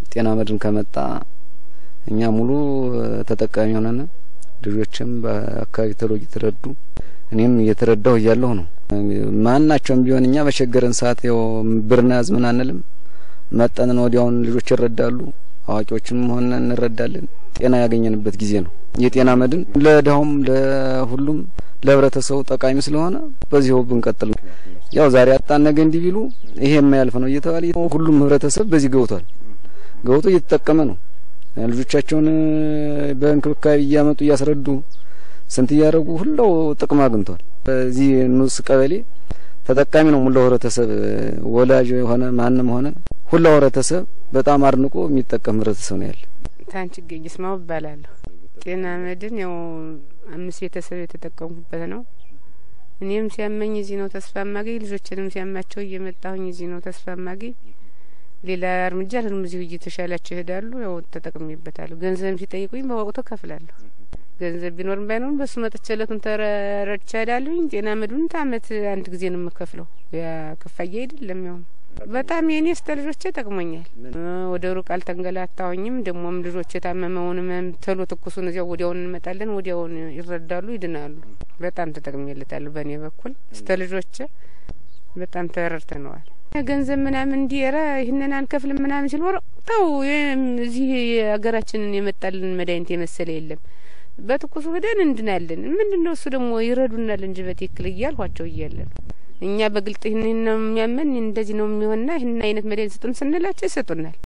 ጤና መድን ከመጣ እኛ ሙሉ ተጠቃሚ ሆነን ልጆችም በአካባቢ ተሎ እየተረዱ እኔም እየተረዳሁ እያለሁ ነው። ማናቸውም ቢሆን እኛ በቸገረን ሰዓት ያው ብርና ያዝ ምን አንልም። መጠንን ወዲያውን ልጆች ይረዳሉ፣ አዋቂዎችም ሆነ እንረዳለን። ጤና ያገኘንበት ጊዜ ነው። የጤና መድን ለድሀውም ለሁሉም ለህብረተሰቡ ጠቃሚ ስለሆነ በዚሁ ብንቀጥል ያው ዛሬ አጣን ነገ እንዲህ ቢሉ ይሄ የማያልፍ ነው እየተባለ ሁሉም ህብረተሰብ በዚህ ገብቷል። ገብቶ እየተጠቀመ ነው። ልጆቻቸውን በእንክብካቤ እያመጡ እያስረዱ ስንት እያደረጉ ሁላው ጥቅም አግኝቷል። በዚህ ንዑስ ቀበሌ ተጠቃሚ ነው ሙላው ህብረተሰብ፣ ወላጅ ሆነ ማንም ሆነ ሁላው ህብረተሰብ በጣም አድንቆ የሚጠቀም ህብረተሰብ ነው ያለ። ታንቺ ገኝ ስማው እባላለሁ። ጤና መድን ያው አምስት ቤተሰብ የተጠቀምኩበት ነው። እኔም ሲያመኝ እዚህ ነው ተስፋ ማገኝ፣ ልጆችንም ሲያማቸው እየመጣሁኝ እዚህ ነው ተስፋ ማገኝ። ሌላ እርምጃ ልንም እዚሁ እየተሻላቸው ይሄዳሉ። ያው ተጠቅሜበታለሁ። ገንዘብም ሲጠይቁኝ በወቅቱ ከፍላለሁ። ገንዘብ ቢኖርም ባይኖርም በሱ መጥቼ እለቱን ተረድቼ እሄዳለሁኝ። ጤና መድን አመት አንድ ጊዜ ነው የምከፍለው። ያ ክፍያ አይደለም ያው በጣም የኔ ስተ ልጆቼ ጠቅሞኛል። ወደ ሩቅ አልተንገላታሁኝም። ደግሞም ልጆች የታመመውንም ቶሎ ትኩሱን እዚያው ወዲያውን እንመጣለን፣ ወዲያውን ይረዳሉ፣ ይድናሉ። በጣም ተጠቅሜለታለሁ። በእኔ በኩል ስተ ልጆቼ በጣም ተረድተነዋል። ገንዘብ ምናምን እንዲረ ይህንን አንከፍልም ምናምን ሲል ወረ ተው እዚህ ሀገራችንን የመጣልን መድኃኒት የመሰለ የለም። በትኩሱ ሄደን እንድናለን። ምንድን ነው እሱ ደግሞ ይረዱናል እንጂ በትክክል እያልኋቸው እያለን እኛ በግልጥ ይህን ነው የሚያመን እንደዚህ ነው የሚሆንና ይህን አይነት መድኃኒት ስጡን ስንላቸው ይሰጡናል።